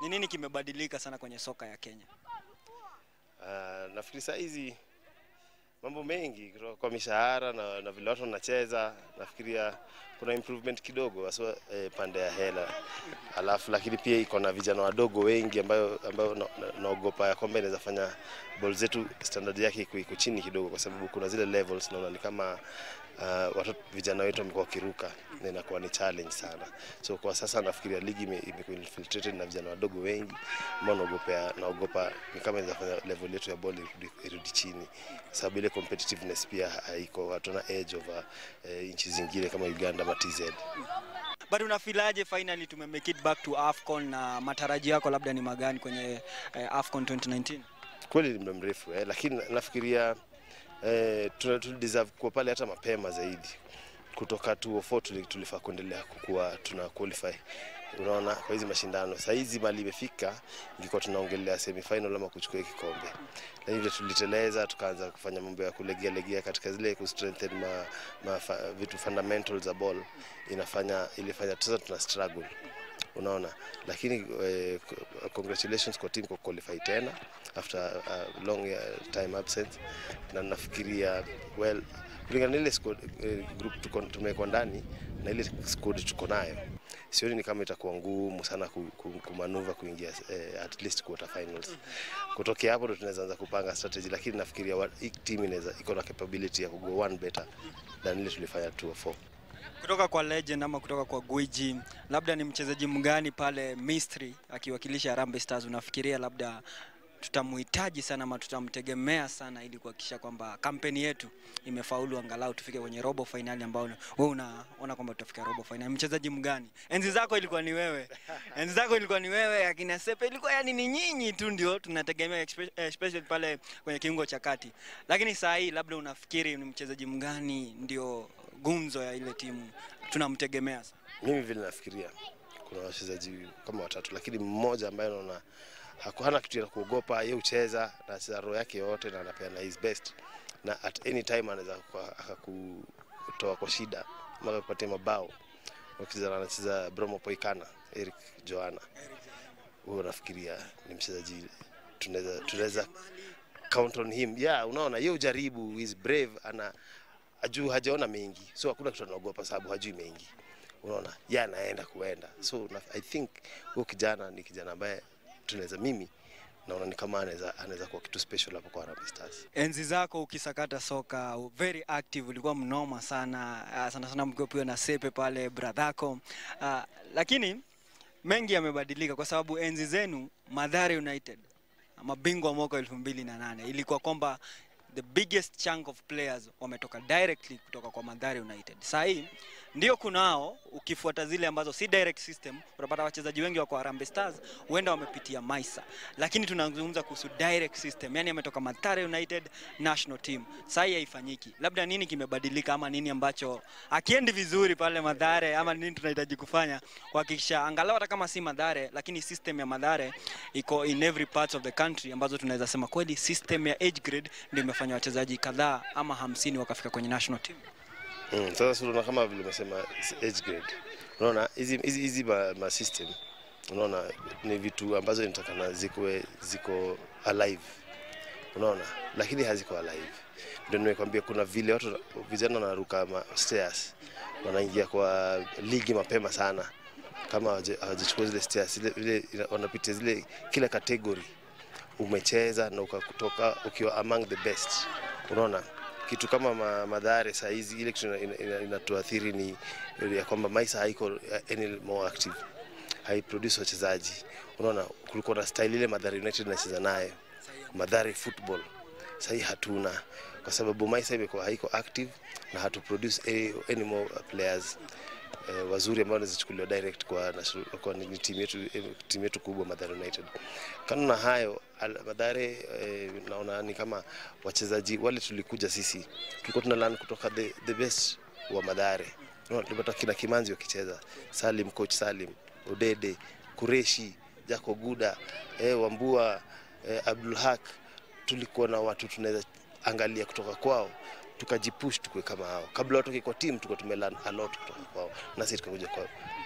Ni nini kimebadilika sana kwenye soka ya Kenya? Uh, nafikiri saa hizi mambo mengi kutoka kwa mishahara na, na vile watu wanacheza, nafikiria kuna improvement kidogo haswa eh, pande ya hela, alafu lakini pia iko na vijana wadogo wengi ambayo, ambayo naogopa na, naogopa ya kwamba inaweza fanya ball zetu standard yake iko iko chini kidogo, kwa sababu kuna zile levels naona ni kama uh, watoto vijana wetu wamekuwa wakiruka na inakuwa ni challenge sana. So kwa sasa nafikiria ligi ime- imekuwa infiltrated na vijana wadogo wengi ambao naogopea naogopa ni kama inaweza fanya level yetu ya ball irudi, irudi chini, sababu ile competitiveness pia haiko, hatuna edge over eh, nchi zingine kama Uganda ama TZ. But unafilaje finally tumemake it back to AFCON na matarajio yako labda ni magani kwenye eh, AFCON 2019? kweli ni muda mrefu eh, lakini na- nafikiria eh, tuna- tuli deserve kuwa pale hata mapema zaidi kutoka 204 tuli- tulifaa kuendelea kukuwa tuna qualify unaona kwa hizi mashindano saa hizi mali imefika ingekuwa tunaongelea semifinal ama kuchukua hii kikombe lakini vile tuliteleza tukaanza kufanya mambo ya kulegea legea katika zile ku strengthen ma, ma, fa, vitu fundamentals za ball inafanya ilifanya sasa tuna struggle unaona lakini eh, c- congratulations kwa team kwa qualify tena after a long uh, time absence na nafikiria well kulingana na ile squad, eh, group tuko tumewekwa ndani na ile squad tuko nayo sioni ni kama itakuwa ngumu sana ku, ku, kumanuva kuingia eh, at least quarter finals kutokea hapo ndo tunaweza anza kupanga strategy lakini nafikiria wa- hii team inaweza iko na capability ya kugo one better than ile tulifanya 204 Kutoka kwa legend ama kutoka kwa gwiji, labda ni mchezaji mgani pale Misri akiwakilisha Harambee Stars unafikiria labda tutamuhitaji sana ama tutamtegemea sana ili kuhakikisha kwamba kampeni yetu imefaulu angalau tufike kwenye robo finali ambao wewe unaona kwamba tutafika robo finali. Mchezaji mgani? Enzi zako ilikuwa ni wewe, enzi zako ilikuwa ni wewe, akina Sepe ilikuwa yani ni nyinyi tu ndio tunategemea, espe- especially pale kwenye kiungo cha kati. Lakini saa hii labda unafikiri ni mchezaji mgani ndio gumzo ya ile timu tunamtegemea sana? mimi vile nafikiria kuna wachezaji kama watatu, lakini mmoja ambaye naona haku- hana kitu ya kuogopa, yeye ucheza na acheza roho yake yote na anapeana his best, na at any time anaweza kwa- akakutoa kwa shida ama akakupatia mabao. Wakicheza anacheza Bromo Poikana, Eric Joana, huyo nafikiria ni mchezaji tunaweza tunaweza count on him. Yeah, unaona yeye ujaribu, is brave, ana ajuu hajaona mengi, so hakuna kitu anaogopa sababu hajui mengi unaona ye anaenda kuenda so na, i think huyo kijana ni kijana ambaye tunaweza mimi naona ni kama anaweza anaweza kuwa kitu special hapo kwa Harambee Stars enzi zako ukisakata soka very active, ulikuwa mnoma sana uh, sana sana mkiwa pia na Sepe pale bradhako uh, lakini mengi yamebadilika kwa sababu enzi zenu Mathare United mabingwa mwaka elfu mbili na nane ilikuwa kwamba the biggest chunk of players wametoka directly kutoka kwa Mathare United. Saa hii ndio kunao, ukifuata zile ambazo si direct system, unapata wachezaji wengi wako Harambee Stars huenda wamepitia Maisa, lakini tunazungumza kuhusu direct system, yani ametoka Mathare United national team. Saa hii haifanyiki, labda nini kimebadilika ama nini ambacho akiendi vizuri pale Mathare ama nini tunahitaji kufanya kuhakikisha angalau hata kama si Mathare, lakini system ya Mathare iko in every part of the country, ambazo tunaweza sema kweli system ya age grade ndio imefanya wachezaji kadhaa ama hamsini wakafika kwenye national team. mm, sasa si unaona kama vile umesema age grade unaona hizi hizi hizi ma, ma system unaona ni vitu ambazo inatakana zikuwe ziko alive unaona lakini haziko alive ndio nimekwambia kuna vile watu vijana wanaruka ma stairs wanaingia kwa ligi mapema sana kama hawaja- hawajachukua zile stairs zile, zile wanapitia zile kila category umecheza na ukakutoka ukiwa among the best unaona kitu kama ma, madhare saa hizi ile kitu inatuathiri ina, ina, inatuathiri ni ya kwamba maisa haiko uh, any more active haiproduce wachezaji unaona kulikuwa na style ile madhare united inacheza nayo madhare football sahii hatuna kwa sababu maisa imekuwa haiko active na hatu produce any, any more players eh, wazuri ambao wanaweza chukuliwa direct kwa, national- kwa ni timu yetu eh, timu yetu kubwa Mathare United. Kando na hayo al- Mathare eh, naona ni kama wachezaji wale tulikuja sisi tulikuwa tuna learn kutoka the, the best wa Mathare. Unaona, Tulipata kina Kimanzi wakicheza, Salim, coach Salim, Odede, Kureshi, Jako Guda, eh, Wambua, eh, Abdul Haq, tulikuwa na watu tunaweza angalia kutoka kwao tukajipush tukue kama hao. Kabla watoke kwa timu tulikuwa tumelearn a lot kutoka kwao, na sisi tukakuja kwa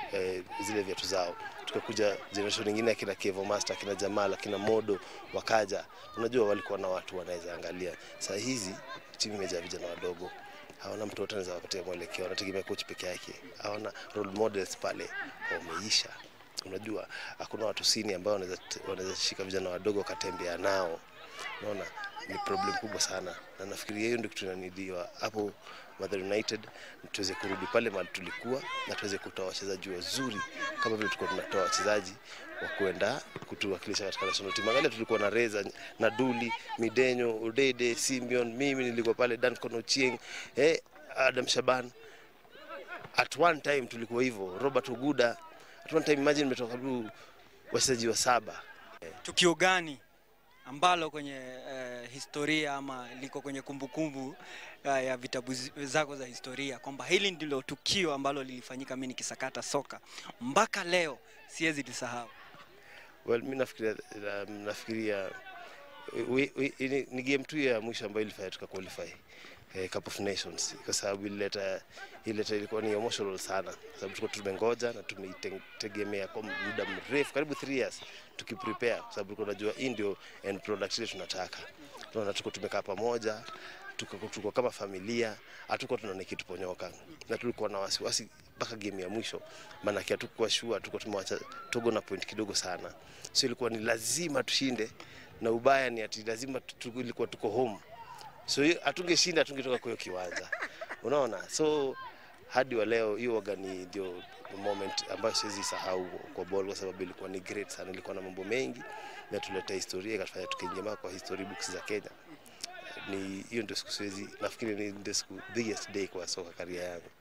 eh, zile viatu zao tukakuja generation nyingine akina Kevo Master akina Jamal akina Modo wakaja unajua walikuwa na watu wanaweza angalia saa hizi timu imejaa vijana wadogo hawana mtoto anaweza wapatia mwelekeo wanategemea coach peke yake hawana role models pale wameisha unajua hakuna watu sini ambao wanaweza wanaweza shika vijana wadogo wakatembea nao unaona ni problem kubwa sana na nafikiria hiyo ndio kitu inanidiwa hapo Mathare United tuweze kurudi pale mahali tulikuwa na tuweze kutoa wachezaji wazuri kama vile tulikuwa tunatoa wachezaji wa kwenda kutuwakilisha katika national team. Angalia tulikuwa na Reza na Duli, Midenyo, Udede, Simeon, mimi nilikuwa pale Duncan Ochieng, eh, Adam Shaban. At one time tulikuwa hivyo, Robert Uguda. At one time imagine nimetoka karibu wachezaji wa saba. Tukio gani ambalo kwenye eh, historia ama liko kwenye kumbukumbu eh, ya vitabu zi- zako za historia kwamba hili ndilo tukio ambalo lilifanyika mimi nikisakata soka mpaka leo siwezi lisahau? Well, mi nafikiria um, nafikiria we, we, ni, ni game tu ya mwisho ambayo ilifanya tuka qualify eh, Cup of Nations kwa sababu ilileta ilileta ilikuwa ni emotional sana, kwa sababu tulikuwa tumengoja na tumeitegemea kwa muda mrefu karibu 3 years tukiprepare, kwa sababu tulikuwa tunajua hii ndio end product ile tunataka. Tunaona tuko tumekaa pamoja tuko, tuko kama familia, hatukuwa tunaona ikituponyoka na tulikuwa na wasiwasi mpaka game ya mwisho, maanake hatukuwa sure, hatukuwa tumewacha Togo na point kidogo sana, so ilikuwa ni lazima tushinde, na ubaya ni ati lazima tu- tu- ilikuwa tuko home, so hiyo hatungeshinda, hatungetoka kwa hiyo kiwanja, unaona. So hadi wa leo hiyo waga ni ndio moment ambayo siwezi sahau kwa ball, kwa sababu ilikuwa ni great sana, ilikuwa na mambo mengi na tuleta historia, ikatufanya tukaingia kwa history books za Kenya. Ni hiyo ndio siku siwezi, nafikiri ni ndio siku biggest day kwa soka career yangu.